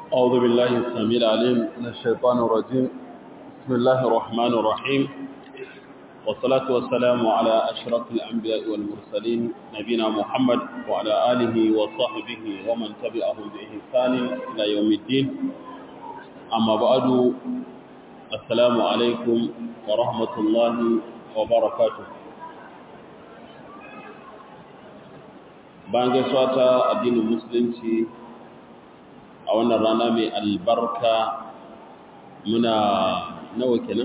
أعوذ بالله السميع العليم من الشيطان الرجيم بسم الله الرحمن الرحيم والصلاة والسلام على أشرف الأنبياء والمرسلين نبينا محمد وعلى آله وصحبه ومن تبعهم بإحسان إلى يوم الدين أما بعد السلام عليكم ورحمة الله وبركاته bayan gaisuwa ta addinin musulunci a wannan rana mai albarka muna nawa kenan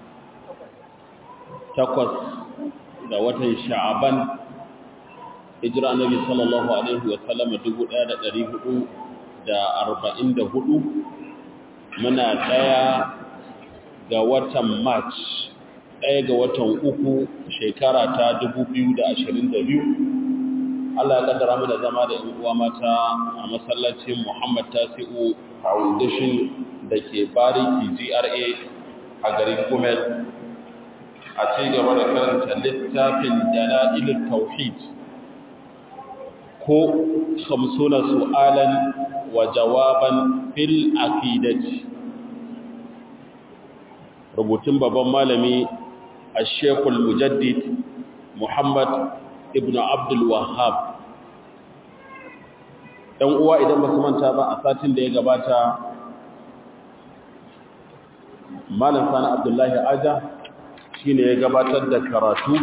takwas da watan sha'aban hijira annabi sallallahu alaihi wa sallam 1444 muna daya ga watan march daya ga watan uku shekara ta 2022 Allah ya kaddara mu da zama da ƴan uwa mata a masallacin Muhammad Tasi'u Foundation da ke Bariki GRA a garin Gumel a ci gaba da karanta littafin Dalailul Tauhid ko 50 su'alan wa jawaban fil aqidati rubutun babban malami Al-Sheikh Al-Mujaddid Muhammad ibn Abdul Wahhab dan uwa idan ba su manta ba a satin da ya gabata Malam Sani Abdullahi Aja shine ya gabatar da karatu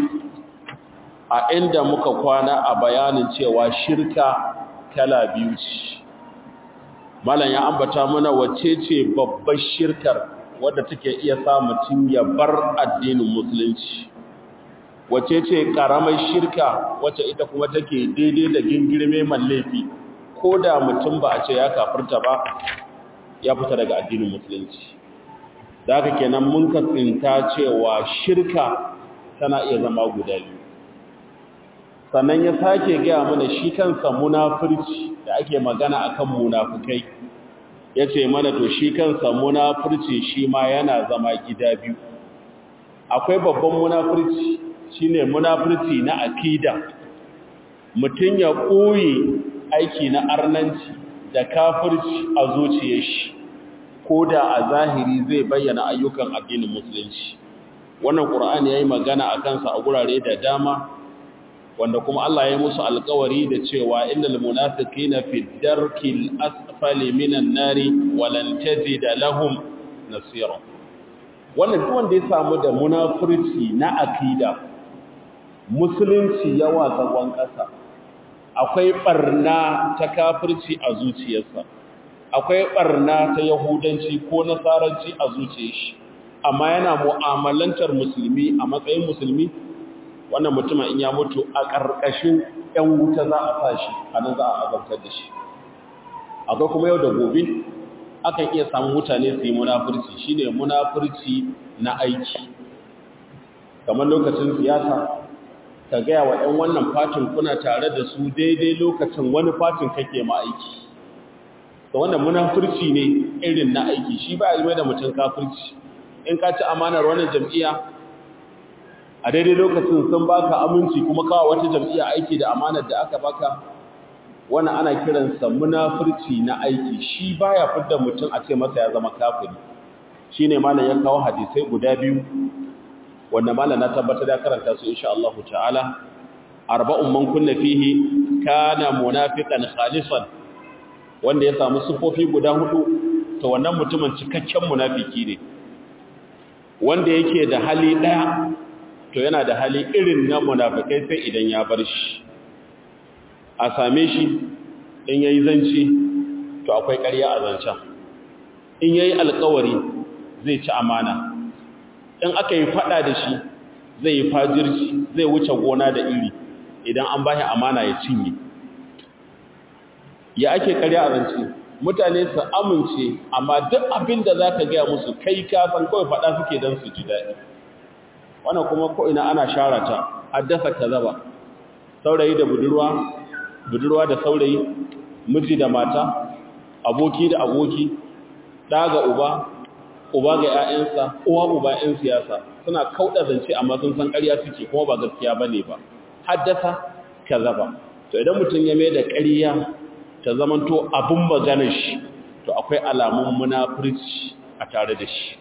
a inda muka kwana a bayanin cewa shirka kala biyu ce Malam ya ambata mana wace ce babbar shirkar wadda take iya sa mutum ya bar addinin musulunci wace ce karamar shirka wacce ita kuma take daidai da gingirme mallafi ko da mutum ba a ce ya kafirta ba ya fita daga addinin musulunci da haka kenan mun katsinta cewa shirka tana iya zama guda biyu sannan ya sake gaya mana shi kansa munafurci da ake magana akan munafukai ya ce mana to shi kansa munafurci shi ma yana zama gida biyu akwai babban munafurci shine munafurci na akida mutum ya ɓoye aiki na arnanci da kafirci a zuciyar shi ko da a zahiri zai bayyana ayyukan addinin musulunci wannan qur'ani yayi magana a kansa a gurare da dama wanda kuma Allah ya musu alƙawari da cewa innal munafiqina fi darkil asfali minan nari walan tajida lahum nasira wannan duk wanda ya samu da munafurci na akida musulunci yawa zagon ƙasa akwai ɓarna ta kafirci a zuciyarsa akwai ɓarna ta yahudanci ko nasaranci a zuciyar shi amma yana mu'amalantar musulmi a matsayin musulmi wannan mutumin in ya mutu a ƙarƙashin 'yan wuta za a sa shi a nan za a azabtar da shi akwai kuma yau da gobe akan iya samun mutane su yi munafurci shine munafurci na aiki kamar lokacin siyasa ka gaya wa ‘yan wannan fatin kuna tare da su daidai lokacin wani fatin kake ma aiki da wannan munafurci ne irin na aiki shi ba a da mutum kafirci in ka ci amanar wannan jam'iyya a daidai lokacin sun baka aminci kuma kawo wata jam'iyya aiki da amanar da aka baka wannan ana kiransa munafurci na aiki shi baya fidda mutum a ce masa ya zama kafiri shine malam ya kawo hadisai guda biyu wanda malam na tabbatar da karanta su insha Allah ta'ala arba'un man kunna fihi kana munafiqan khalisan wanda ya samu sufofi guda hudu to wannan mutumin cikakken munafiki ne wanda yake da hali daya to yana da hali irin na munafikai sai idan ya bar shi a same shi in yayi zanci to akwai ƙarya a zancan in yayi alƙawari zai ci amana in aka yi fada da shi zai yi fajirci zai wuce gona da iri idan an bashi amana ya cinye ya ake karya abinci mutane su amince amma duk abin da za ka gaya musu kai kasan kawai fada suke don su ji daɗi wannan kuma ko'ina ana shara ta haddasa ka zaba saurayi da budurwa budurwa da saurayi miji da mata aboki da aboki ɗa ga uba uba ga ‘ya'yansa, uwa uba ‘yan siyasa suna kauɗa zance amma sun san ƙarya suke kuma ba gaskiya ba ne ba, haddasa ka zaba. To idan mutum ya mai da ƙarya ta zamanto abin maganar shi, to to akwai alamun munafurci a tare da shi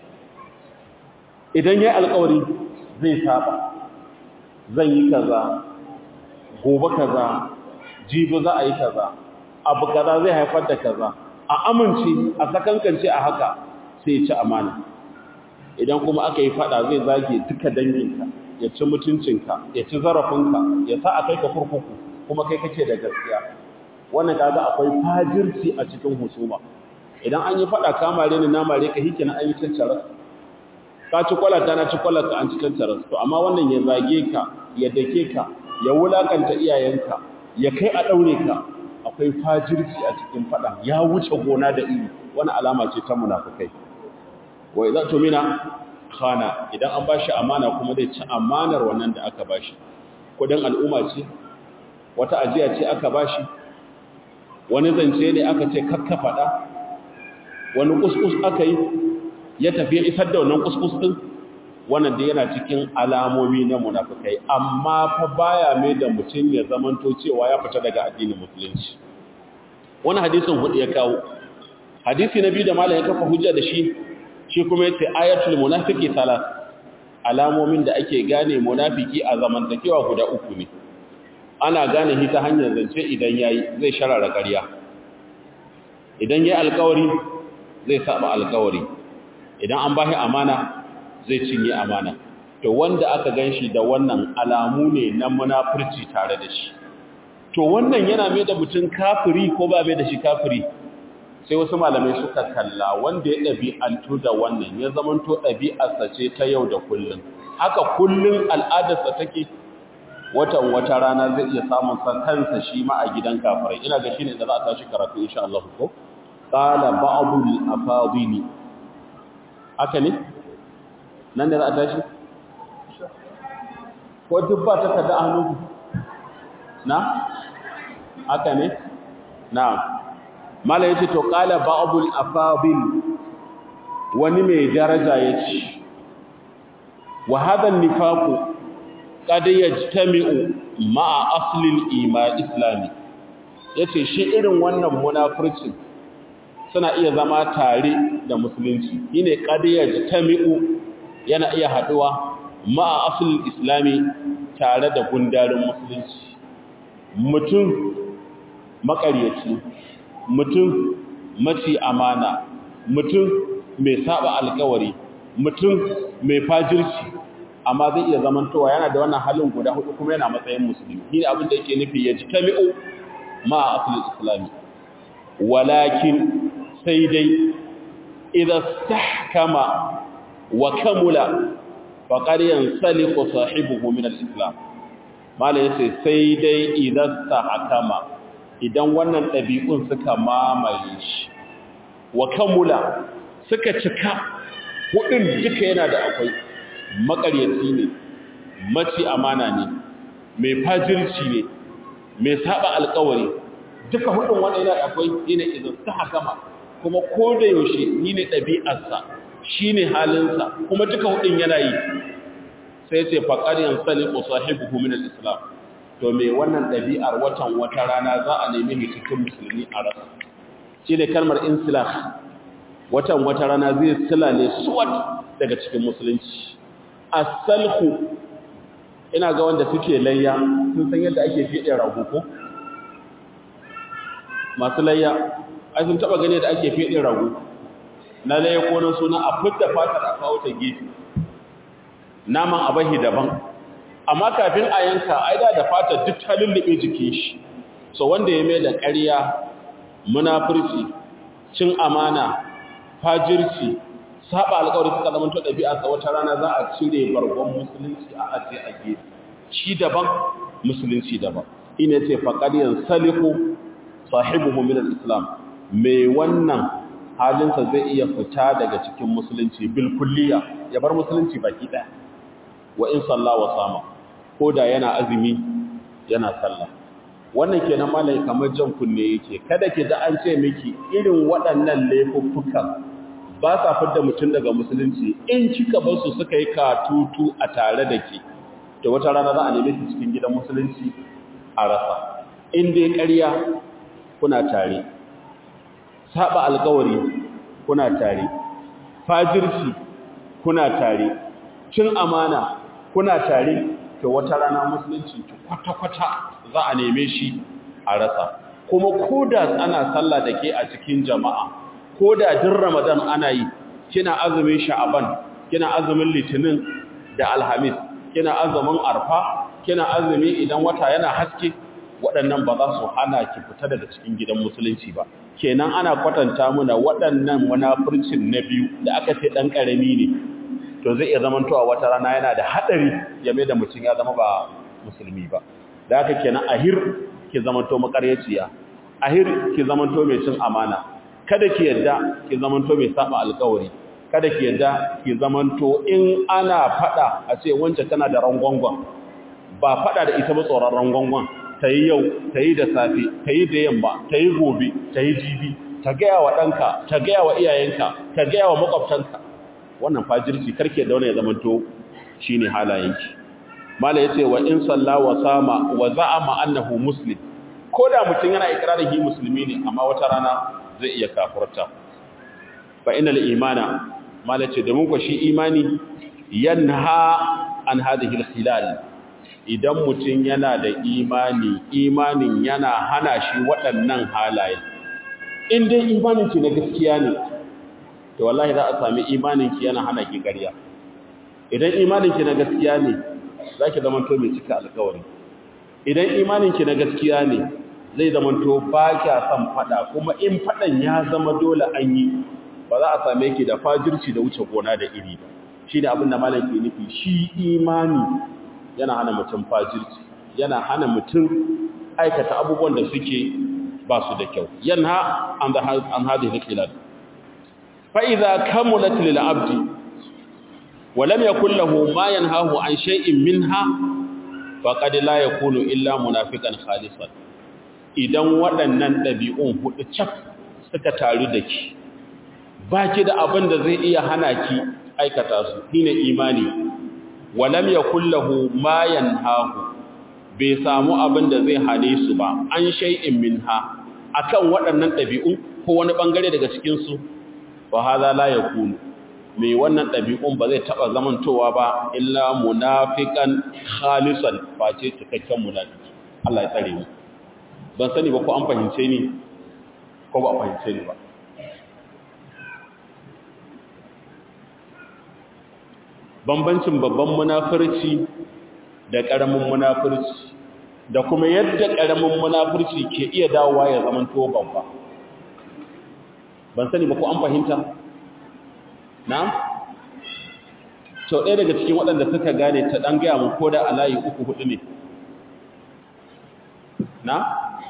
idan ya alkawari zai saba zan yi kaza gobe kaza jibi za a yi kaza abu kaza zai haifar da kaza a amince a sakankance a haka sai ya ci amana idan kuma aka yi fada zai zage duka danginka ya ci mutuncinka ya ci zarafinka ya sa a kai ka kurkuku kuma kai kake da gaskiya wannan kaga akwai fajirci a cikin husuma idan an yi fada kamare ni na mare ka hikina an yi cancara ka ci kwalata na ci kwalata an ci cancara to amma wannan ya zage ka ya dake ka ya wulakanta iyayenka ya kai a daure ka akwai fajirci a cikin fada ya wuce gona da iri wani alama ce ta munafikai wa idza tumina khana idan an bashi amana kuma zai ci amanar wannan da aka bashi kudin al'umma ce wata ajiya ce aka bashi wani zance ne aka ce kakka fada wani kuskus aka yi ya tafi ya isar da wannan kuskus din wannan da yana cikin alamomi na munafikai amma fa baya mai da mutum ya zamanto cewa ya fita daga addinin musulunci wani hadisin hudu ya kawo hadisi na biyu da malam ya kafa hujja da shi shi kuma yace ayatul munafiqi salas alamomin da ake gane munafiki a zamantakewa guda uku ne ana gane shi ta hanyar zance idan yayi zai sharara ƙarya idan yayi alƙawari zai saba alƙawari idan an bashi amana zai cinye amana to wanda aka ganshi da wannan alamu ne na munafurci tare da shi to wannan yana mai da mutum kafiri ko ba mai da shi kafiri sai wasu malamai suka kalla wanda ya ɗabi'antu da wannan ya zamanto ɗabi'arsa ce ta yau da kullum haka kullum al'adarsa take watan wata rana zai iya samun sa kansa shi ma a gidan kafirai ina ga shine da za a tashi karatu insha Allah ko qala ba'dul afadili haka ne nan da za a tashi ko duk ba ta kada hannu na haka ne na mala yace to qala ba'dul afadil wani mai daraja yace wa hadha an-nifaqu qad yajtami'u ma'a asli al-iman islami yace shi irin wannan munafircin suna iya zama tare da musulunci shine qad yajtami'u yana iya haduwa ma'a asli al-islami tare da gundarin musulunci mutum makaryaci mutum maci amana mutum mai saba alkawari mutum mai fajirci amma zai iya zamantowa yana da wannan halin guda hudu kuma yana matsayin musulmi shine abin da yake nufi ya jitami'u ma aslul islami walakin sai dai idza stahkama wa kamula faqad yansaliqu sahibuhu min al-islam mala yace sai dai idza stahkama idan wannan ɗabi'un suka mamaye shi wa kamula suka cika hudun duka yana da akwai makaryaci ne maci amana ne mai fajirci ne mai saba alkawari duka hudun wanda yana da akwai yana idan ta hakama kuma ko da yaushe ni ne ɗabi'arsa shi ne halinsa kuma duka hudun yana yi sai ce faƙariyar salibu sahibu min al-islam to me wannan ɗabi'ar watan wata rana za a nemi cikin musulmi a rasa shi ne kalmar insilah watan wata rana zai silale suwat daga cikin musulunci asalhu ina ga wanda suke layya sun san yadda ake fiɗe rago ko masu layya ai sun taɓa gane da ake fiɗe rago na layya ko na suna a fidda fatar a kawo ta gefe naman abahi daban amma kafin a yanka ai da da fata duk ta lullube jikin shi so wanda ya mai da ƙarya munafurci cin amana fajirci saba alƙawari suka zama to ɗabi'a sa wata rana za a cire bargon musulunci a aje a gefe shi daban musulunci daban ina ce faqad yansalihu sahibuhu min al-islam mai wannan halinsa zai iya fita daga cikin musulunci bil kulliya ya bar musulunci baki ɗaya wa in salla wa sama ko da yana azumi yana sallah wannan kenan malai kamar jan kunne yake kada ki da an ce miki irin waɗannan laifuffukan ba sa fidda mutum daga musulunci in kika bar su suka yi katutu a tare da ke to wata rana za a neme ki cikin gidan musulunci a rasa in dai ƙarya kuna tare saba alkawari kuna tare fajirci kuna tare cin amana kuna tare to wata rana musulunci kwata-kwata za a neme shi a rasa kuma koda ana sallah da ke a cikin jama'a koda din ramadan ana yi kina azumin sha'aban kina azumin litinin da alhamis kina azumin arfa kina azumi idan wata yana haske waɗannan ba za su hana ki fita daga cikin gidan musulunci ba kenan ana kwatanta muna waɗannan munafurcin na biyu da aka ce ɗan ƙarami ne to zai iya zamantowa wata rana yana da haɗari game da mutum ya zama ba musulmi ba da haka kenan ahir ki zamanto makaryaciya ahir ki zamanto mai cin amana kada ki yadda ki zamanto mai saba alƙawari kada ki yadda ki zamanto in ana fada a ce wance tana da rangwangwan ba fada da ita ba tsoron rangwangwan ta yi yau ta yi da safe ta yi da yamma ta yi gobe ta yi jibi ta gaya wa ɗanka ta gaya wa iyayenka ta gaya wa makwabtanka wannan fajirci karke da wani ya zamanto shi ne halayenki mala ya ce wa in salla wa sama wa za'ama annahu muslim ko da mutum yana ikirarin hi musulmi ne amma wata rana zai iya kafurta fa inal imana mala ce domin ko shi imani yanha an hadhihi al-khilal idan mutum yana da imani imanin yana hana shi waɗannan halaye in dai imanin ki na gaskiya ne to wallahi za a sami imanin ki yana hana ki ƙarya idan imanin ki na gaskiya ne zaki zama to mai cika alƙawari idan imanin ki na gaskiya ne zai zama to ba kya son fada kuma in fadan ya zama dole an yi ba za a same ki da fajirci da wuce gona da iri ba shine abin da malam ke nufi shi imani yana hana mutum fajirci yana hana mutum aikata abubuwan da suke ba su da kyau yanha an da an hadi hilal fa idza kamulat lil abdi wa lam yakul lahu ma yanhahu an shay'in minha faqad la yakunu illa munafiqan khalisan idan waɗannan ɗabi'un hudu cak suka taru da ki baki da abin da zai iya hana ki aikata su shine imani walam yakul lahu ma yanhahu bai samu abin da zai hane su ba an shay'in minha akan waɗannan ɗabi'u ko wani bangare daga cikin su fa hadha la yakunu mai wannan ɗabi'un ba zai taba zamantowa ba illa munafiqan khalisan face cikakken munafiki Allah ya tsare mu ban sani ba ko an fahimce ni ko ba fahimce ni ba bambancin babban munafurci da ƙaramin munafurci da kuma yadda ƙaramin munafurci ke iya dawowa ya zama to babba ban sani ba ko an fahimta na to ɗaya daga cikin waɗanda suka gane ta ɗan gaya mun ko da a layi uku hudu ne na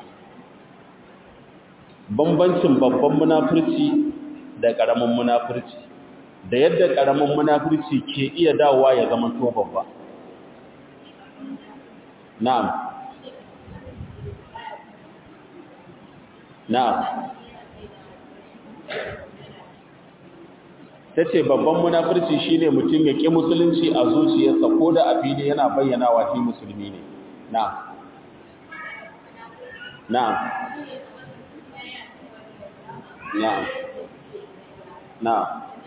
bambancin babban munafurci da ƙaramin munafurci da yadda ƙaramin munafurci ke iya dawowa ya zama to babba na'am na'am tace babban munafurci shine mutum ya ƙi musulunci a zuciyarsa ko da a fili yana bayyanawa shi musulmi ne na'am na'am na'am na'am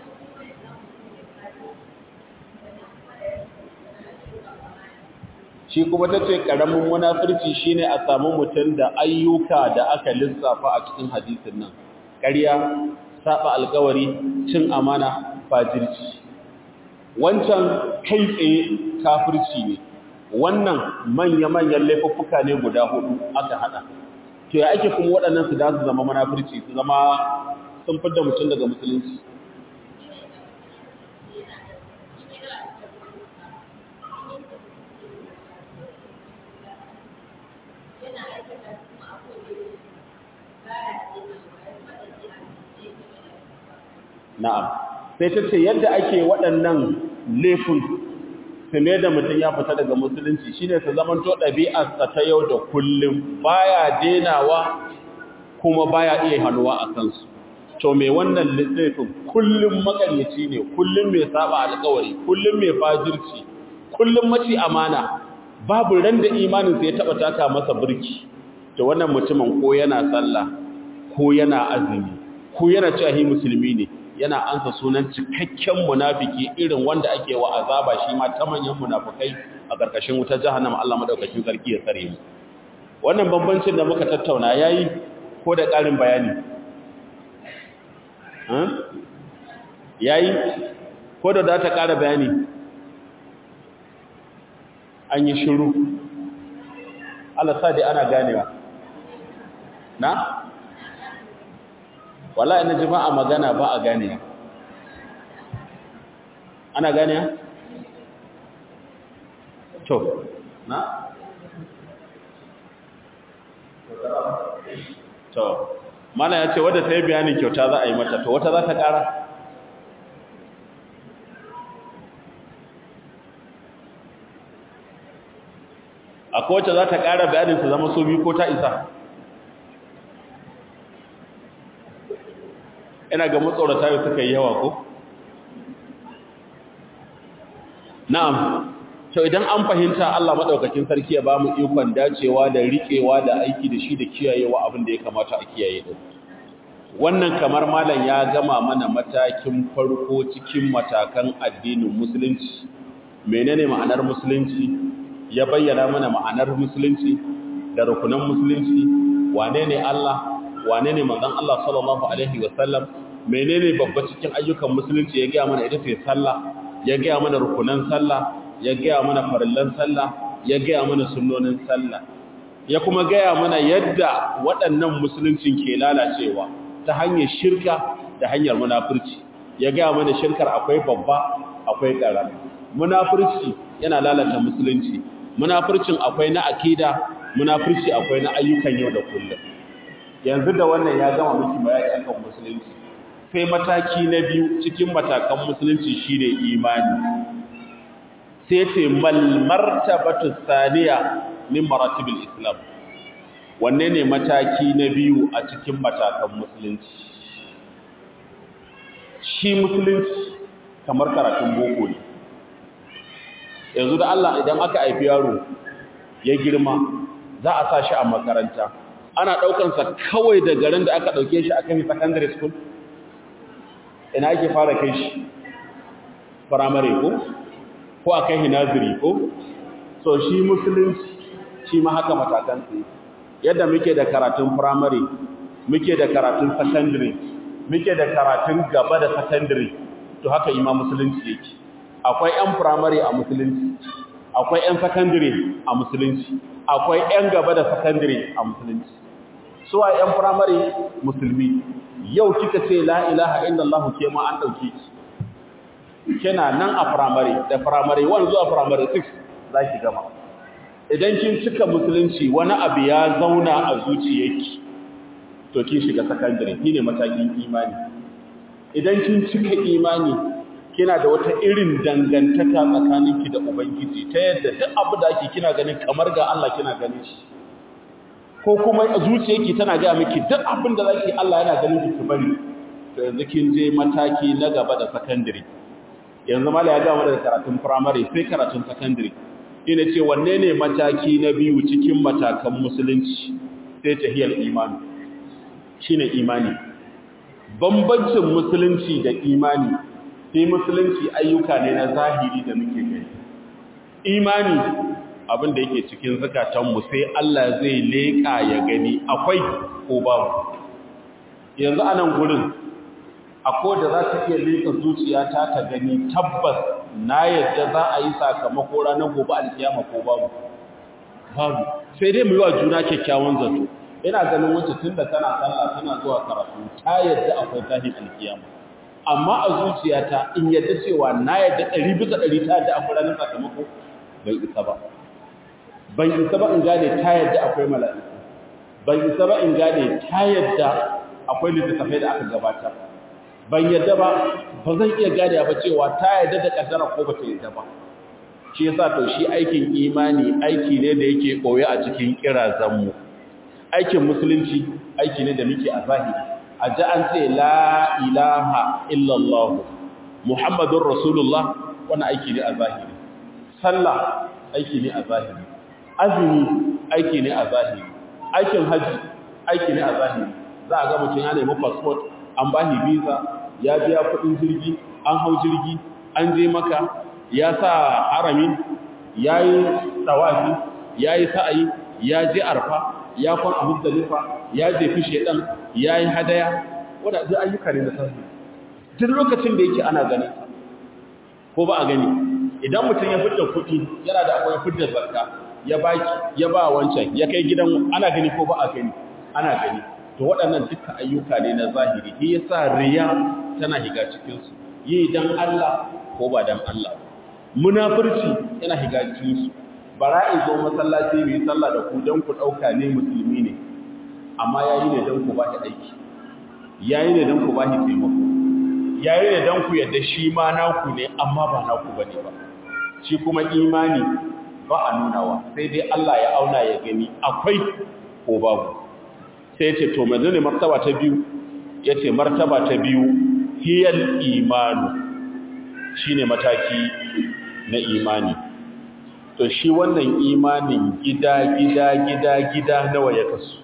shi kuma ta ce ƙaramin munafurci shine a samu mutum da ayyuka da aka lissafa a cikin hadisin nan ƙarya saba alkawari cin amana fajirci wancan kai tsaye kafirci ne wannan manya-manyan laifuffuka ne guda hudu aka hada to ya ake kuma waɗannan su da su zama munafurci su zama sun fidda mutum daga musulunci na'am sai ta ce yadda ake waɗannan laifin su ne da mutum ya fita daga musulunci shine su zaman to ɗabi'arsa ta yau da kullum baya denawa kuma baya iya hannuwa a kansu to mai wannan laifin kullum makaryaci ne kullum mai saba alƙawari kullum mai fajirci kullum maci amana babu ran da imaninsa ya taɓa taka masa burki to wannan mutumin ko yana sallah ko yana azumi ko yana cewa hi musulmi ne yana ansa sunan cikakken munafiki irin wanda ake wa azaba shi ma ta manyan munafikai a ƙarƙashin wutar jahannama Allah madaukakin sarki ya tsare mu wannan bambancin da muka tattauna yayi ko da ƙarin bayani yayi ko da za ta ƙara bayani an yi shiru Allah sa dai ana ganewa na wallahi na jama'a magana ba a ganewa ana ganewa to na to mana ya ce wadda ta yi bayanin kyauta za a yi mata to wata za ta ƙara akwai wacce za ta ƙara bayanin su zama so biyu ko ta isa ina ga matsorata da suka yi yawa ko na'am to idan an fahimta Allah madaukakin sarki ya ba mu ikon dacewa da riƙewa da aiki da shi da kiyayewa abin da ya kamata a kiyaye din wannan kamar malam ya gama mana matakin farko cikin matakan addinin musulunci menene ma'anar musulunci ya bayyana mana ma'anar musulunci da rukunan musulunci wane ne Allah wane ne manzon Allah sallallahu alaihi wasallam menene babba cikin ayyukan musulunci ya gaya mana ita ce sallah ya gaya mana rukunan sallah ya gaya mana farillan sallah ya gaya mana sunnonin sallah ya kuma gaya mana yadda waɗannan musuluncin ke lalacewa ta hanyar shirka da hanyar munafurci ya gaya mana shirkar akwai babba akwai ƙarama munafurci yana lalata musulunci munafurcin akwai na akida munafurci akwai na ayyukan yau da kullum yanzu da wannan ya gama miki bayani akan musulunci sai mataki na biyu cikin matakan musulunci shine imani sai ce mal martabatu thaniya min maratibil islam wanne ne mataki na biyu a cikin matakan musulunci shi musulunci kamar karatun boko ne yanzu da Allah idan aka haifi yaro ya girma za a sa shi a makaranta ana ɗaukansa kawai da garin da aka ɗauke shi a kan secondary school ina ake fara kai shi firamare ko ko a kai hinaziri ko so shi musulunci shi ma haka matakan su yadda muke da karatun firamare muke da karatun secondary muke da karatun gaba da secondary to haka ima musulunci yake akwai 'yan firamare a musulunci akwai 'yan secondary a musulunci akwai 'yan gaba da secondary a musulunci suwa 'yan firamare musulmi yau kika ce la ilaha illallah ke ma an dauke ki kina nan a firamare da firamare 1 zuwa firamare 6 zaki gama idan kin cika musulunci wani abu ya zauna a zuciyarki to kin shiga secondary shine matakin imani idan kin cika imani kina da wata irin dangantaka tsakaninki da ubangiji ta yadda duk abu da ake kina ganin kamar ga Allah kina ganin shi ko kuma zuciyarki tana ga miki duk abin da zaki Allah yana ganin ki bari to yanzu kin je mataki na gaba da secondary yanzu mala ya ga da karatun primary sai karatun secondary ina ce wanne ne mataki na biyu cikin matakan musulunci sai tahiyar imani shine imani bambancin musulunci da imani sai musulunci ayyuka ne na zahiri da muke gani imani abin da yake cikin zakatanmu sai Allah zai leƙa ya gani akwai ko babu yanzu anan gurin akwai da za ta iya leƙa zuciyata ta gani tabbas na yadda za a yi sakamako ranar gobe alkiyama ko babu babu sai dai mu yi wa juna kyakkyawan zato ina ganin wacce tun da tana sallah tana zuwa karatu ta yadda akwai tahin alkiyama amma a zuciyata in yadda cewa na yadda ɗari bisa ɗari ta yadda akwai ranar sakamako bai isa ba ban isa ba in gane ta yadda akwai mala'iku ban isa ba in gane ta yadda akwai littattafai da aka gabata ban yadda ba ba zan iya gane ba cewa ta yadda da kaddara ko ba ta yadda ba shi yasa to shi aikin imani aiki ne da yake koyo a cikin kirazan mu aikin musulunci aiki ne da muke a zahiri a ji an ce la ilaha illallah muhammadun rasulullah wani aiki ne a zahiri sallah aiki ne a zahiri azumi aiki ne a zahiri aikin haji aiki ne a zahiri za a ga mutum ya nemi passport an ba shi visa ya biya kuɗin jirgi an hau jirgi an je maka ya sa harami ya yi tsawafi ya yi sa'ayi ya je arfa ya kwan a muzdalifa ya jefi shedan ya yi hadaya wadda duk ayyuka ne na sarfi duk lokacin da yake ana gani ko ba a gani idan mutum ya fitar kuɗi yana da akwai fitar zakka ya baki ya ba wancan ya kai gidan ana gani ko ba a gani ana gani to waɗannan duka ayyuka ne na zahiri shi yasa riya tana higa cikin su yi dan Allah ko ba dan Allah munafurci yana higa cikin su bara in zo masallaci mai sallah da ku dan ku dauka ne musulmi ne amma yayi ne dan ku ba shi aiki yayi ne dan ku ba shi taimako yayi ne dan ku yadda shi ma naku ne amma ba naku bane ba shi kuma imani ba a nunawa sai dai Allah ya auna ya gani akwai ko babu sai ya ce to manzo ne martaba ta biyu ya ce martaba ta biyu hiyal imanu shine mataki na imani to shi wannan imanin gida gida gida gida nawa ya kasu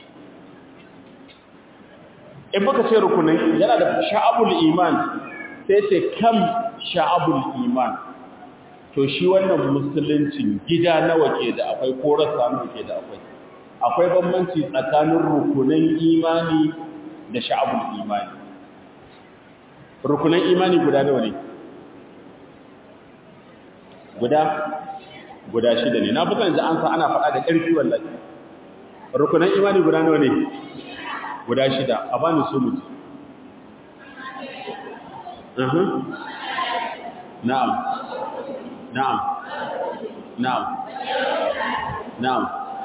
in baka ce rukunin yana da sha'abul iman sai ce kam sha'abul iman to shi wannan musuluncin gida nawa ke da akwai ko rasa nawa ke da akwai akwai bambanci tsakanin rukunin imani da sha'abul imani rukunin imani guda nawa ne guda guda shida ne na fitan da an sa ana faɗa da ƙarfi wallahi rukunin imani guda nawa ne guda shida a bani su mutu na'am na'am na'am na'am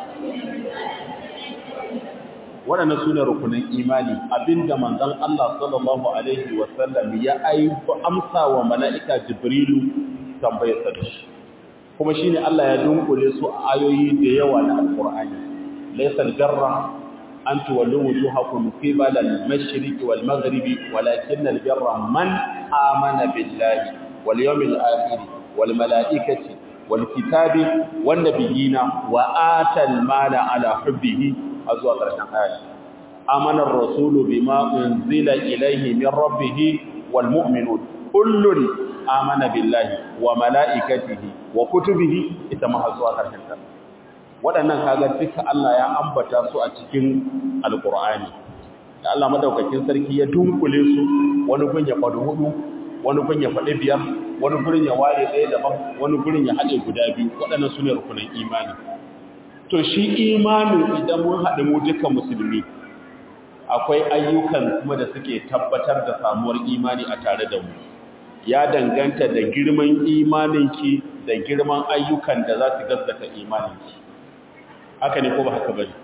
waɗannan su ne rukunin imani abinda manzon Allah sallallahu alaihi wasallam ya aiko amsa wa mala'ika jibrilu tambayar sa shi kuma shine Allah ya dunkule su a ayoyi da yawa na alqur'ani laysa aljarra an tuwallu wujuhakum qibala al-mashriqi wal maghribi walakin albirra man amana billahi wal yawmil akhir wal malaikati wal kitabi wan nabiyina wa atal mala ala hubbihi azwa karshen aya amana ar-rasulu bima unzila ilayhi min rabbih wal mu'minun kullun amana billahi wa malaikatihi wa kutubihi ita ma zuwa karshen ta waɗannan kaga duka Allah ya ambata su a cikin alqur'ani da Allah madaukakin sarki ya dunkule su wani gun ya faɗi hudu wani gun ya faɗi biyar wani gurin ya ware ɗaya daban wani gurin ya haɗe guda biyu waɗannan su ne rukunin imani to shi imanin idan mun haɗu mu duka musulmi akwai ayyukan kuma da suke tabbatar da samuwar imani a tare da mu ya danganta da girman imaninki da girman ayyukan da za su gaskata imaninki haka ne ko ba haka bane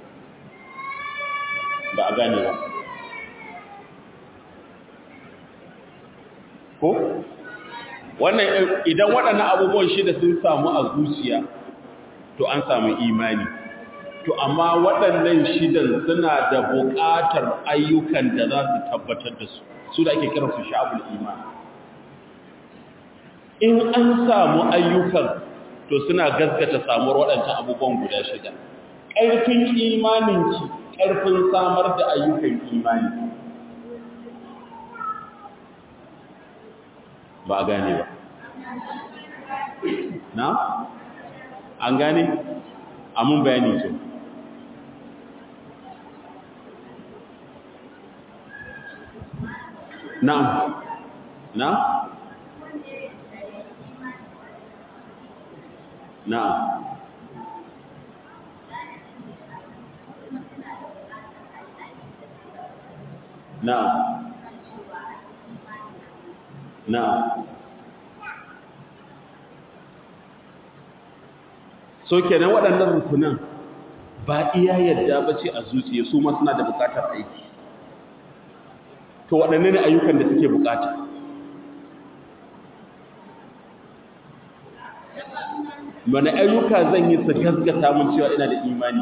ba a gane ba ko wannan idan waɗannan abubuwan shida sun samu a zuciya to an samu imani to amma waɗannan shidan suna da buƙatar ayyukan da za su tabbatar da su su da ake kiransu sha'abul imani in an samu ayyukan to suna gaskata samuwar waɗancan abubuwan guda shida ƙarfin imaninki ƙarfin samar da ayyukan imani ba a gane ba na? an gane? amin bayani ce na? na? Na'am. Na'am. Na'am. So kenan waɗannan rukunan ba iya yadda ba ce a zuciya su ma suna da buƙatar aiki. To waɗanne ne ayyukan da suke buƙata? wani ayyuka zan yi su gaskata mun cewa ina da imani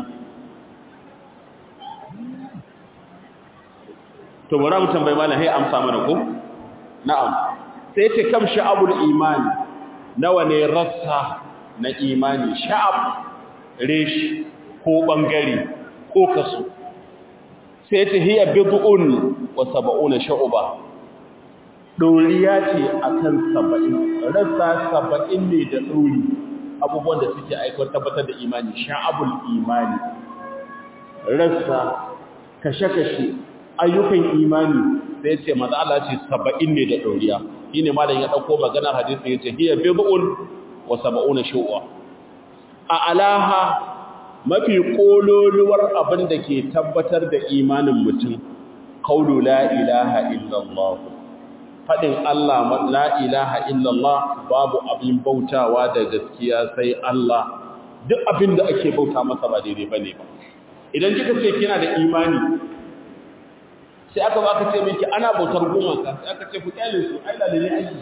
to bari mu tambayi malam sai amsa mana ko na'am sai ce kam sha'abul imani nawa ne rassa na imani sha'ab reshi ko bangare ko kaso sai ce hiya bid'un wa sab'una shu'ba doriya ce akan 70 rassa 70 ne da dori abubuwan da suke aikata tabbatar da imani sha'abul imani rassa kashe-kashe ayyukan imani sai ce maza Allah ce 70 ne da doriya shine malam ya dauko maganar hadisi yace hiya bid'un wa sab'una shu'ba a alaha mafi kololuwar abin da ke tabbatar da imanin mutum kaulu la ilaha illallah fadin Allah la ilaha illallah babu abin bautawa da gaskiya sai Allah duk abin da ake bauta masa ba daidai bane ba idan kika ce kina da imani sai aka ba aka ce miki ana bautar gumaka sai aka ce ku kyale su ai lalle aiki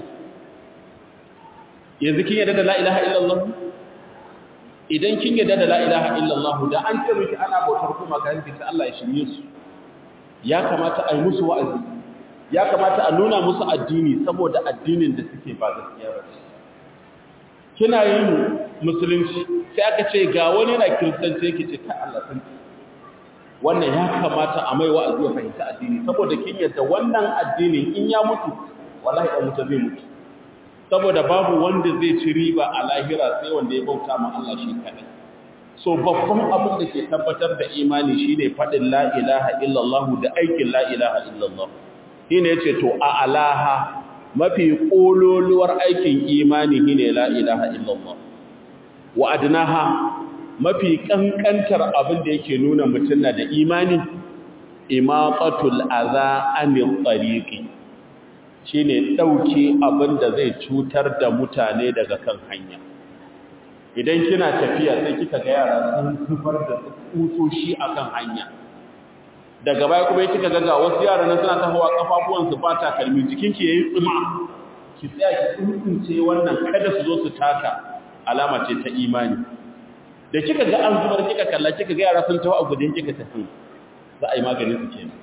yanzu kin yarda da la ilaha illallah idan kin yarda da la ilaha illallah da an ce miki ana bautar kuma ga yanki sai Allah ya shirye su ya kamata a yi musu wa'azi ya kamata a nuna musu addini saboda addinin da suke ba gaskiya ba kina yin musulunci sai aka ce ga wani na kiristanci yake ce ta Allah san wannan ya kamata a mai wa'azi ya fahimta addini saboda kin yarda wannan addinin in ya mutu wallahi dan mutu zai mutu saboda babu wanda zai ci riba a lahira sai wanda ya bauta ma Allah shi kadai so babban abin da ke tabbatar da imani shine fadin la ilaha illallah da aikin la ilaha illallah shine yace to a alaha mafi kololuwar aikin imani shine la ilaha illallah wa adnaha mafi kankantar abin da yake nuna mutum na da imani imaqatul adha anil tariqi shi ne ɗauke abin da zai cutar da mutane daga kan hanya idan kina tafiya sai kika ga yara sun zubar da kusoshi a kan hanya daga baya kuma kika ga ga wasu yara nan suna tahowa kafafuwansu ba takalmi jikinki yayi tsuma ki tsaya ki tsuntsunce wannan kada su zo su taka alama ce ta imani da kika ga an zubar kika kalla kika ga yara sun taho a gudun kika tafi za a yi maganin su kenan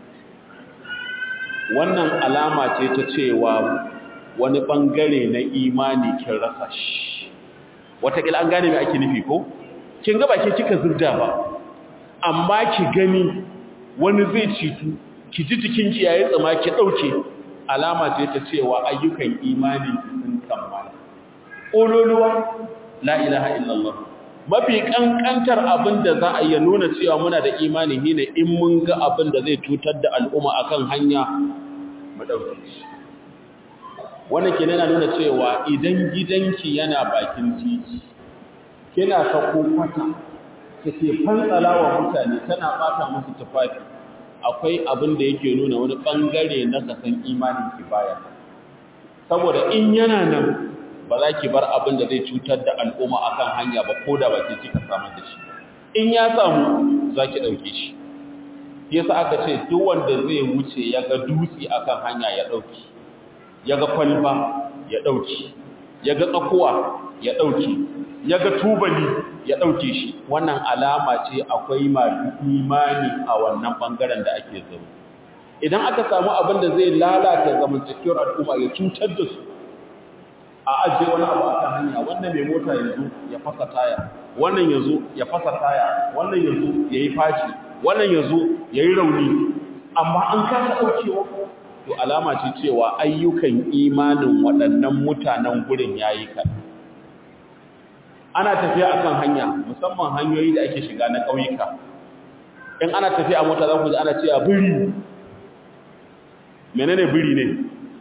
wannan alama ce ta cewa wani bangare na imani kin rasa shi watakila an gane mai ake nufi ko kin ga baki kika zubda ba amma ki gani wani zai citu ki ji jikinki yayi tsama ki dauke alama ce ta cewa ayyukan imani sun kammala ololuwa la ilaha illallah mafi kankantar abin da za a yi nuna cewa muna da imani shine in mun ga abin da zai cutar da al'umma akan hanya mu dauke shi wannan kenan yana nuna cewa idan gidanki yana bakin titi kina sako kwata kake fantsalawa mutane tana bata musu tufafi akwai abin da yake nuna wani bangare na kasan imanin ki baya saboda in yana nan ba za ki bar abin da zai cutar da al'umma akan hanya ba ko da ba ke kika samar da shi in ya samu za ki ɗauke shi yasa aka ce duk wanda zai wuce ya ga dutse akan hanya ya ɗauki ya ga kwalba ya ɗauki ya ga tsakuwa ya ɗauki ya ga tubali ya ɗauke shi wannan alama ce akwai masu imani a wannan ɓangaren da ake zama idan aka samu abin da zai lalata zamantakewar al'umma ya cutar da su a ajiye wani abu a kan hanya wannan mai mota ya zo ya fasa taya wannan ya zo ya fasa taya wannan ya zo ya yi faci wannan ya zo ya yi rauni amma an kasa ɗaukewa to alama ce cewa ayyukan imanin waɗannan mutanen gurin ya yi kan ana tafiya a kan hanya musamman hanyoyi da ake shiga na ƙauyuka in ana tafiya a mota za ku ji ana cewa biri menene biri ne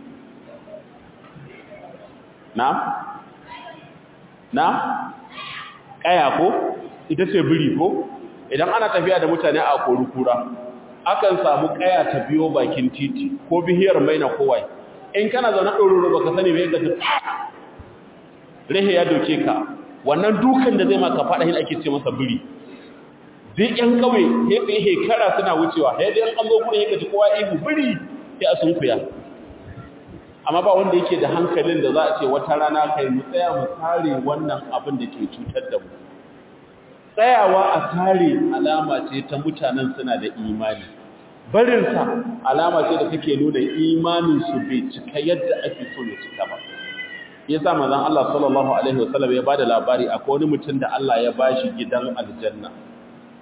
na? na? ƙaya ko? ita ce biri ko? idan ana tafiya da mutane a kura akan samu ƙaya ta biyo bakin titi ko bihiyar mai na kowai in kana zaune ɗororo ba ka sani mai gaji rehe ya doke ka wannan dukan da zai maka faɗa hin ake ce masa biri duk ƴan ƙauye ya tsaye hekara suna wucewa ya dai an zo kuma ya gaji kowa ihu biri ya sun kuya amma ba wanda yake da hankalin da za a ce wata rana kai mu tsaya mu tsare wannan abin da ke cutar da mu tsayawa a tsare alama ce ta mutanen suna da imani barinsa alama ce da take nuna imanin su bai cika yadda ake so ya cika ba yasa manzon Allah sallallahu alaihi wasallam ya bada labari akwai wani mutum da Allah ya bashi gidan aljanna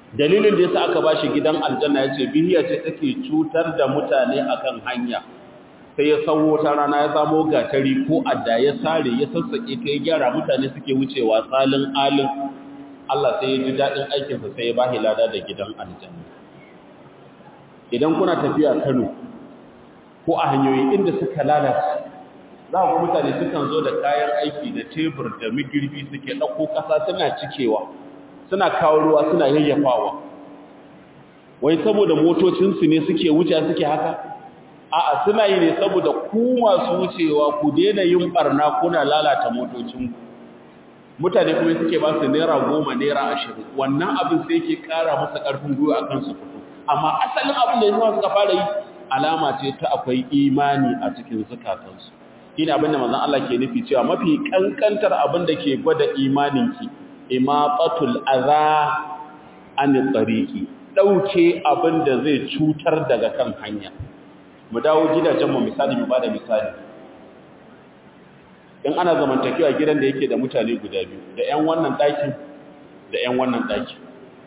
dalilin da yasa aka bashi gidan aljanna yace bihiya ce take cutar da mutane akan hanya sai ya sawo ta rana ya samo gatari ko adda ya sare ya sassake ta ya gyara mutane suke wucewa salin alin Allah sai ya ji dadin aikin sa sai ya bashi lada da gidan aljanna idan kuna tafiya Kano ko a hanyoyi inda suka lalace za ku mutane sukan zo da kayan aiki da tebur da migirbi suke ɗauko ƙasa suna cikewa suna kawo ruwa suna yayyafawa wai saboda motocinsu ne suke wuce suke haka a'a suna yi ne saboda ku masu wucewa ku daina yin barna kuna lalata motocinku mutane kuma suke ba su naira goma naira ashirin wannan abin sai ke ƙara masa ƙarfin gwiwa a kansu fito amma asalin abin da ya suka fara yi alama ce ta akwai imani a cikin zukatansu shine abin da manzon Allah ke nufi cewa mafi kankantar abin da ke gwada imaninki imatatul adha an tariqi dauke abin da zai cutar daga kan hanya mu dawo gidajen mu misali mu bada misali in ana zamantakewa gidan da yake da mutane guda biyu da ƴan wannan ɗakin da ƴan wannan ɗakin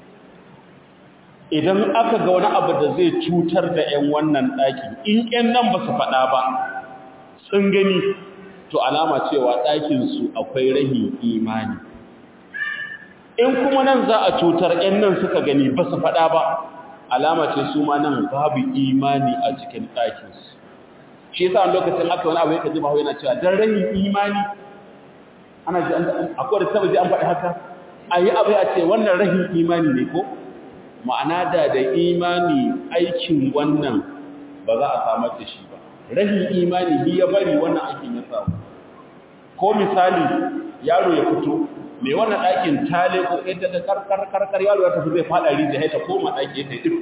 idan aka ga wani abu da zai cutar da ƴan wannan ɗakin in ƴan nan ba su faɗa ba sun gani to alama cewa ɗakinsu akwai rahin imani in kuma nan za a cutar ‘yan nan suka gani ba su faɗa ba alama ce su ma nan babu imani a cikin ɗakinsu shi yasa wani lokacin aka wani abu ya kaji mahu yana cewa don rahin imani ana ji akwai da taba ji an faɗi haka a yi abu a ce wannan rahin imani ne ko ma'ana da da imani aikin wannan ba za a samar da shi ba rahin imani bi ya bari wannan aikin ya samu ko misali yaro ya fito mai wannan ɗakin tale ko yadda da karkar karkar yaro ya tafi zai fada rijiya ya ta koma ɗaki ya tafi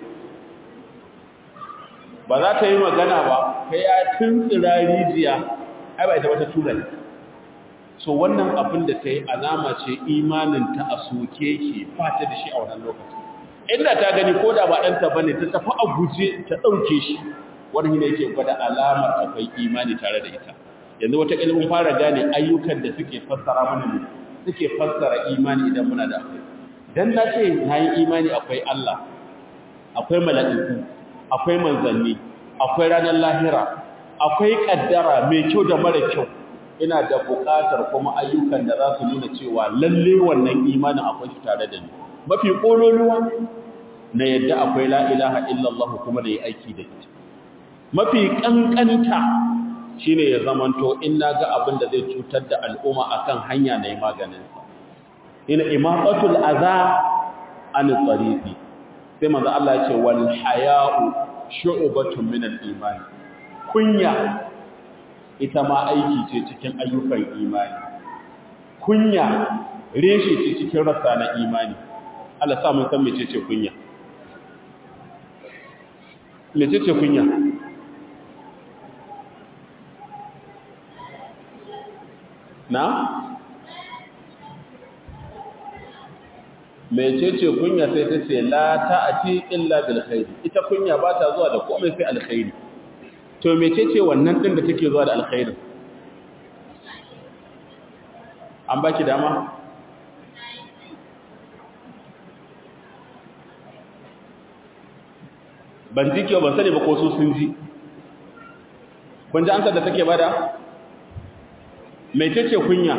ba za ta yi magana ba kai ya tuntsira rijiya ai ba ita wata tura ne so wannan abin da ta yi alama ce imanin ta a soke ke ba ta da shi a wannan lokacin inda ta gani ko da ba ɗanta ba ne ta tafi a guje ta ɗauke shi wani ne yake gwada alamar akwai imani tare da ita yanzu wata ilimin fara gane ayyukan da suke fassara mana ne suke fassara imani idan muna da akwai dan na ce na yi imani akwai Allah akwai mala'iku akwai manzanni akwai ranar lahira akwai kaddara mai kyau da mara kyau ina da buƙatar kuma ayyukan da za su nuna cewa lalle wannan imanin akwai shi tare da ni mafi ƙololuwa na yadda akwai la ilaha illallah kuma da yi aiki da ita mafi ƙanƙanta shi ne ya zamanto in na ga abin da zai cutar da al'umma a kan hanya na yi maganinsa ina imatsatul aza an tsarifi sai maza Allah ya ce wal haya'u shu'ubatun min al-imani kunya ita ma aiki ce cikin ayyukan imani kunya reshe ce cikin rasa na imani Allah sa mun san mecece kunya mecece kunya na mecece kunya sai ta ce la ta'ati illa bil khair ita kunya ba ta zuwa da komai sai alkhairi to mecece wannan din da take zuwa da alkhairi an baki dama ban ji kyau ban sani ba ko su sun ji kun ji ansar da take bada mecece kunya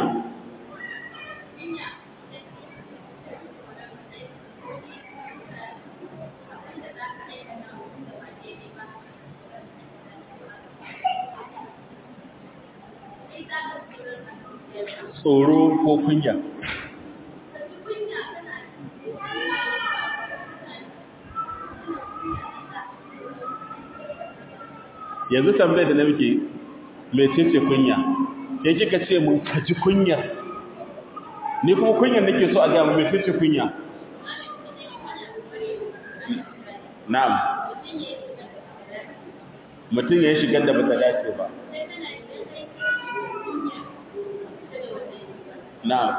tsoro ko kunya yanzu tambayar da na muke mecece kunya ya kika ce mun kaji kunyar ni kuma kunyar nake so a gama mecece kunya na'am mutum ya shigar da bata dace ba na'am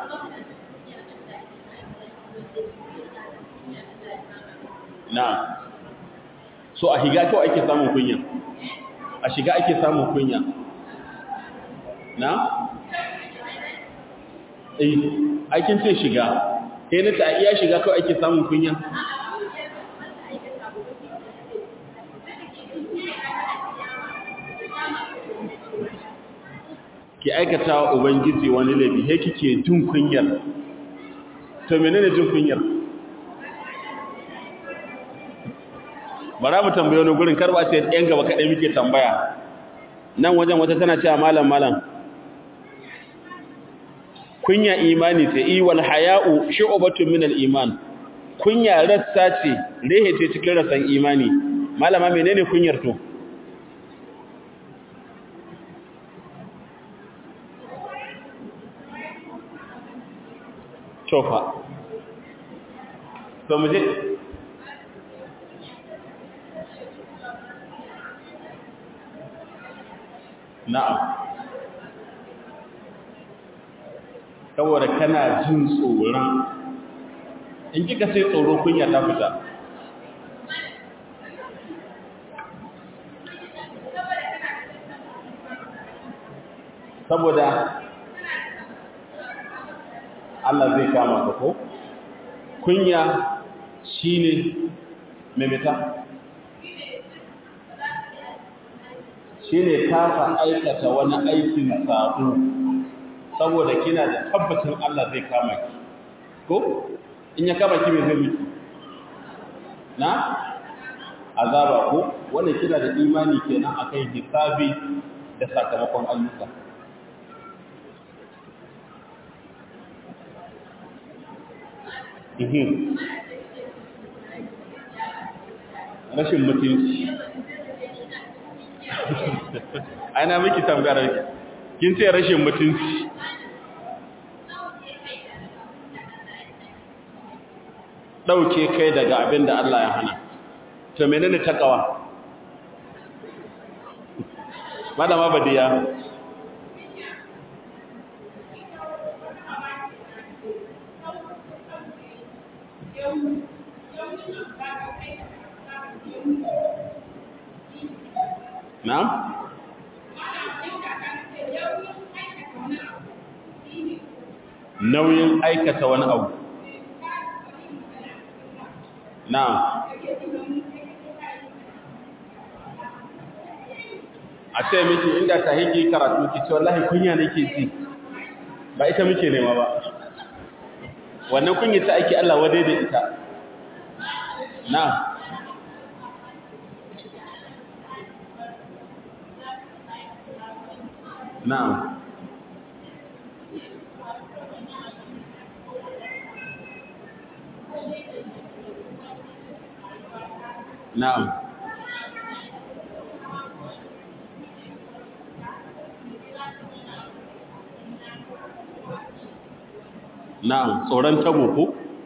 na'am so a higa kawai ake samun kunya a shiga ake samun kunya na? eh aikin ce shiga kai na ta iya shiga kawai ake samun kunya ki aikata wa ubangiji wani laifi he kike jin kunyar to menene jin kunyar bara mu tambaye wani gurin karba ce yan gaba kadai muke tambaya nan wajen wata tana cewa malam malam kunya imani ce i wal haya'u shu'batun min al iman kunya rassa ce rehe ce cikin rassan imani malama menene kunyar to tofa to mu je na'am saboda kana jin tsoron in kika sai tsoro kunya ta fita saboda Allah zai kama ka ko kunya shine memeta shine kafa aikata wani aikin sabo saboda kina da tabbacin Allah zai kama ki ko in ya kama ki me zai miki na azaba ko wannan kina da imani kenan akai hisabi da sakamakon ayyuka rashin mutunci ana miki tambayar kin ce rashin mutunci ɗauke kai daga abin da Allah ya hana to menene takawa madama badiya Na'am? Nauyin aikata wani abu. Na'am. A ce miki inda ta higi karatu ki ce wallahi kunya nake ji. Ba ita muke nema ba. Wannan kunya ta aiki Allah wadai da ita. Na'am. Na'am. Na'am. Na'am, tsoron tabo ko?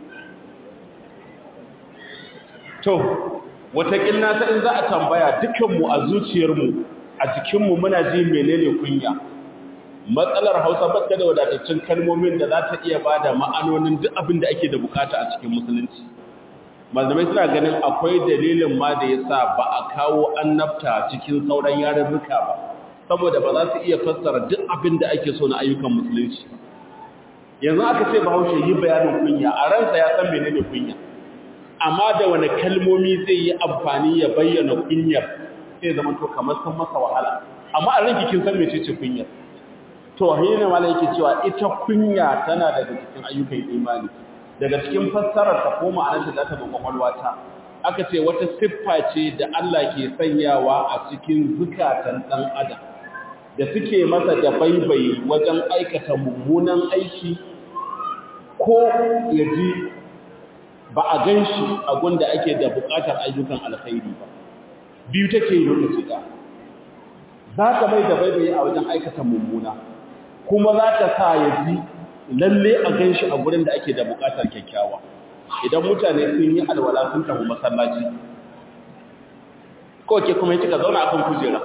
To, wataƙil na ta in za a tambaya dukanmu a zuciyarmu a jikinmu muna ji menene kunya matsalar hausa baka da wadataccen kalmomin da za ta iya ba da ma'anonin duk abin da ake da bukata a cikin musulunci malamai suna ganin akwai dalilin ma da ya sa ba a kawo annabta cikin sauran yarurruka ba saboda ba za su iya fassara duk abin da ake so na ayyukan musulunci yanzu aka ce bahaushe yi bayanin kunya a ransa ya san menene kunya amma da wani kalmomi zai yi amfani ya bayyana kunyar sai zama to kamar sun masa wahala amma a ranki kin san mecece kunyar to hina mala yake cewa ita kunya tana daga cikin ayyukan imani daga cikin fassarar ta ko ma'anar da ta ba kwakwalwata aka ce wata siffa ce da Allah ke sanyawa a cikin zukatan dan adam da suke masa da baibayi wajen aikata mummunan aiki ko ya ji ba a gan shi a gunda ake da bukatar ayyukan alkhairi ba biyu take yi lokaci da za ka mai da baibaye a wajen aikata mummuna kuma za ka sa ya ji lalle a gan shi a gurin da ake da bukatar kyakkyawa idan mutane sun yi alwala sun tafi masallaci ko ke kuma kika zauna akan kujera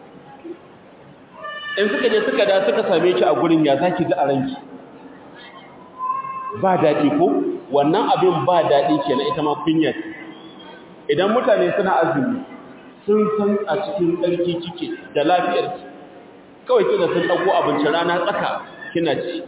in suka je suka da suka same ki a gurin ya zaki ji a ranki ba daɗi ko wannan abin ba daɗi kenan ita ma kunya idan mutane suna azumi sun san a cikin tsarki kike da lafiyar ki kawai kina sun ɗauko abinci rana tsaka kina ci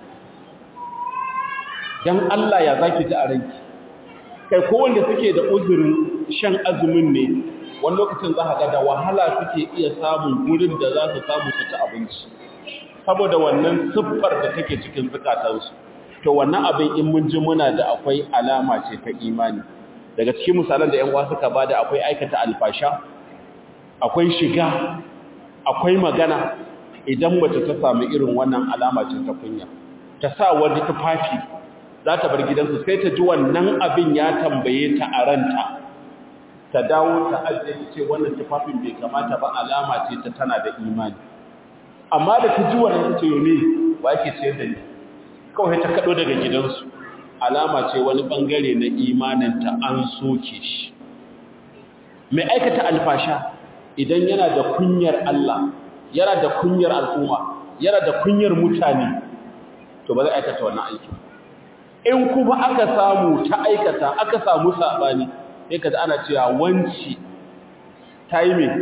dan Allah ya zaki ji a ranki kai ko wanda suke da uzurin shan azumin ne wani lokacin za ka ga da wahala suke iya samun gurin da za su samu su ci abinci saboda wannan siffar da take cikin zukatansu to wannan abin in mun ji muna da akwai alama ce ta imani daga cikin misalan da 'yan uwa suka bada akwai aikata alfasha akwai shiga akwai magana idan mace ta samu irin wannan alama ce ta kunya ta sa wani tufafi za ta bar gidansu sai ta ji wannan abin ya tambaye ta a ranta ta dawo ta ajiye ce wannan tufafin bai kamata ba alama ce ta tana da imani amma da ta ji wannan ta ce ne wa yake ciyar da ni kawai ta kaɗo daga gidansu alama ce wani ɓangare na imaninta an soke shi mai aikata alfasha idan yana da kunyar Allah yana da kunyar al'umma yana da kunyar mutane to ba zai aikata wannan aiki in kuma aka samu ta aikata aka samu saɓani sai ka ana cewa wanci ta yi mai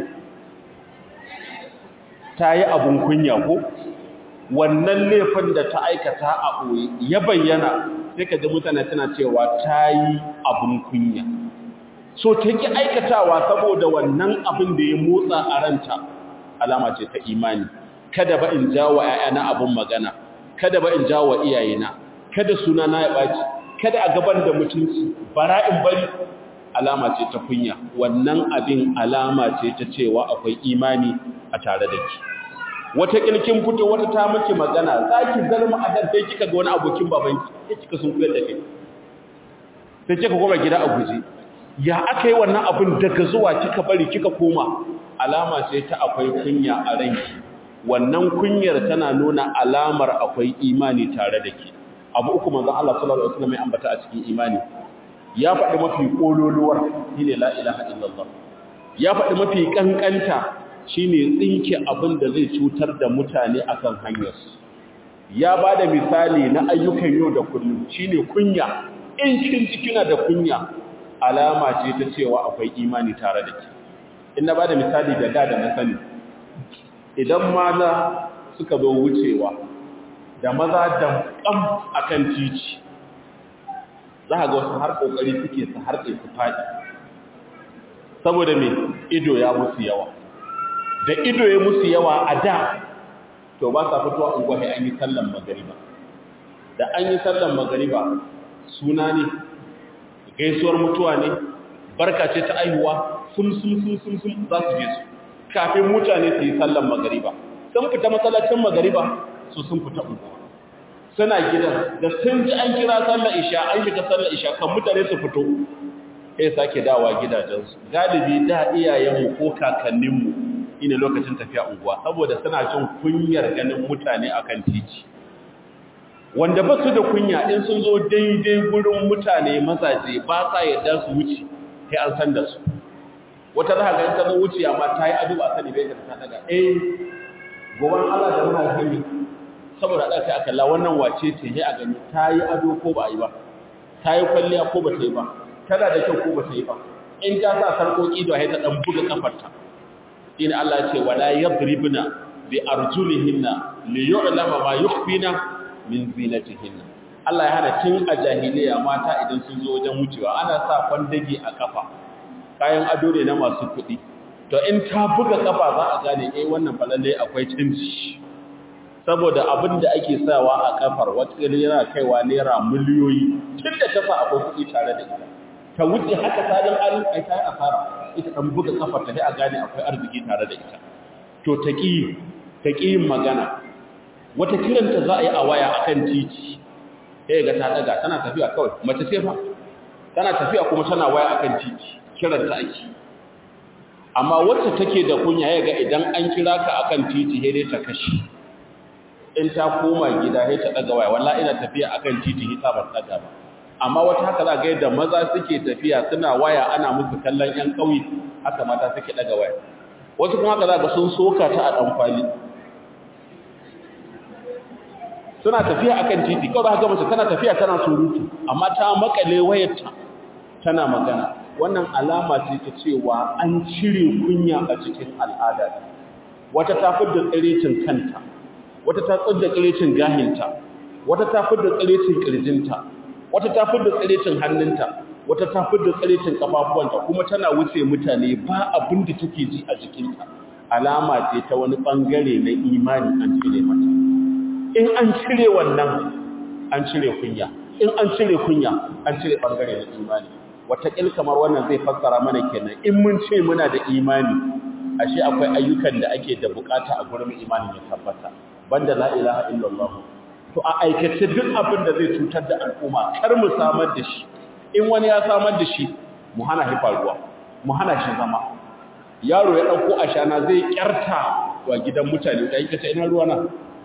ta yi abin kunya ko wannan laifin da ta aikata a ɓoye ya bayyana sai ka ji mutane tana cewa ta yi abin kunya so ta ki aikatawa saboda wannan abin da ya motsa a ranta alama ce ta imani kada ba in jawo ‘ya'yana abin magana kada ba in jawo iyayena kada suna na ya ɓaci kada a gaban da mutunci bara in bari alama ce ta kunya wannan abin alama ce ta cewa akwai imani a tare da ki wata kilkin fito wata ta miki magana za ki zalma a dan sai kika ga wani abokin babanki sai kika sun kuyar da kai sai kika koma gida a guje ya aka yi wannan abin daga zuwa kika bari kika koma alama ce ta akwai kunya a ranki wannan kunyar tana nuna alamar akwai imani tare da ke abu uku manzon Allah sallallahu alaihi wasallam ya ambata a cikin imani ya faɗi mafi kololuwar shine la ilaha illallah ya faɗi mafi kankanta shine tsinke abin da zai cutar da mutane akan hanyarsu ya bada misali na ayyukan yau da kullum shine kunya in kin ji kina da kunya alama ce ta cewa akwai imani tare da ke in na bada misali da da da na sani idan maza suka zo wucewa da maza damƙam akan titi za a ga wasu har ƙoƙari suke su harɗe su faɗi saboda mai ido ya musu yawa da ido ya musu yawa a da to ba sa fitowa unguwa sai an yi sallan magariba da an yi sallan magariba suna ne gaisuwar mutuwa ne barka ce ta aihuwa sun sun sun sun sun za su je su kafin mutane su yi sallan magariba sun fita masallacin magariba su sun fita unguwa suna gidan da sun ji an kira sallar isha an shiga sallar isha kan mutane su fito sai sake dawa gidajensu galibi da iyayenmu ko kakanninmu ina lokacin tafiya unguwa saboda suna jin kunyar ganin mutane akan titi wanda ba su da kunya in sun zo daidai gurin mutane mazaje ba sa yadda su wuce sai an san da su wata za ga ta zo wuce amma ta yi ado a sani bai da ta daga eh goban Allah da muna gani saboda da kai akalla wannan wace ce sai a gani ta yi ado ko ba yi ba ta yi kwalliya ko ba ta yi ba tana da kyau ko ba ta yi ba in ta sa sarkoki da ta dan buga kafarta in Allah ya ce wala yadribna bi arjulihinna li yu'lama ma yukhfina min zinatihinna Allah ya hana tun a jahiliya mata idan sun zo wajen wucewa ana sa kwandage a kafa kayan ado ne na masu kuɗi to in ta buga kafa za a gane eh wannan falalle akwai canji saboda abin da ake sawa a kafar wata yana kaiwa naira miliyoyi tun da ta sa akwai kuɗi tare da ita ta wuce haka salin alin ai ta yi asara ita ɗan buga kafar ta sai a gane akwai arziki tare da ita to ta ƙi ta yin magana wata kiranta za a yi a waya akan titi sai ga ta daga tana tafiya kawai mace ce fa tana tafiya kuma tana waya akan titi kiranta ake amma wacce take da kunya ya ga idan an kira ka akan titi sai dai ta kashi in ta koma gida sai ta daga waya wallahi ina tafiya akan titi hita ba daga ba amma wata haka za ga yadda maza suke tafiya suna waya ana musu kallon yan kauye haka mata suke daga waya wasu kuma haka za ga sun soka ta a dan kwali suna tafiya akan titi kawai haka mace tana tafiya tana surutu amma ta makale wayarta tana magana wannan alama ce ta cewa an cire kunya a cikin al'ada wata ta fidda tsirecin kanta wata ta fidda tsirecin gahinta wata ta fidda tsirecin kirjinta wata ta fidda tsirecin hannunta wata ta fidda tsirecin kafafuwanta kuma tana wuce mutane ba abin da take ji a jikinta alama ce ta wani bangare na imani an cire mata in an cire wannan an cire kunya in an cire kunya an cire bangare na imani wataƙil kamar wannan zai fassara mana kenan in mun ce muna da imani ashe akwai ayyukan da ake da bukata a gurin imani ya tabbata banda la ilaha illallah to a aikace duk abin da zai cutar da al'umma kar mu samar da shi in wani ya samar da shi mu hana shi faruwa mu hana shi zama yaro ya dauko ashana zai kyarta wa gidan mutane da yake ina ruwa na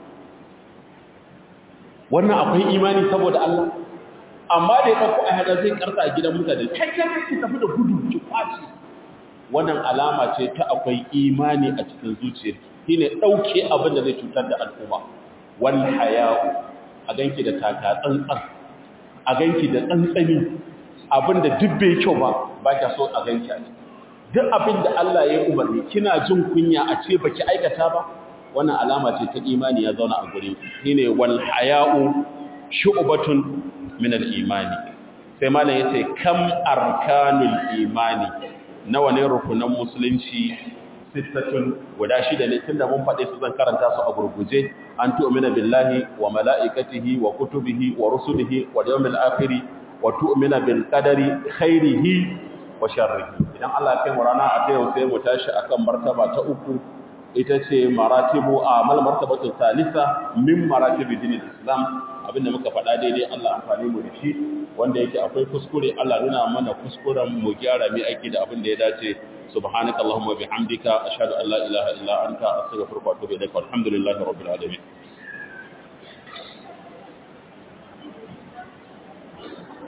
wannan akwai imani saboda Allah amma da ya dauko ashana zai kyarta a gidan mutane kai kai ki tafi da gudu ki kwaci wannan alama ce ta akwai imani a cikin zuciyar shine dauke abin da zai cutar da al'umma wal haya'u a ganki da taka tsantsan a ganki da tsantsani abinda duk bai kyau ba ba kya so a ganki a duk abinda Allah ya umarni kina jin kunya a ce baki aikata ba wannan alama ce ta imani ya zauna a gurin shine wal haya'u shu'batun min al imani sai malam yace kam arkanul imani nawa ne rukunan musulunci sittatun guda shida ne tunda mun faɗe su zan karanta su a gurguje an tu'mina billahi wa mala'ikatihi wa kutubihi wa rusulihi wa yawmil akhir wa tu'mina bil qadari khairihi wa sharrihi idan Allah ya kai mu rana a yau sai mu tashi akan martaba ta uku ita ce maratibu amal martabatu salisa min maratibi dinil islam abinda muka faɗa daidai Allah amfani mu da shi wanda yake akwai kuskure Allah nuna mana kuskuren mu gyara mai aiki da abin da ya dace subhanakallahumma bihamdika ashhadu an la ilaha illa anta astaghfiruka wa atubu ilaik walhamdulillahi rabbil alamin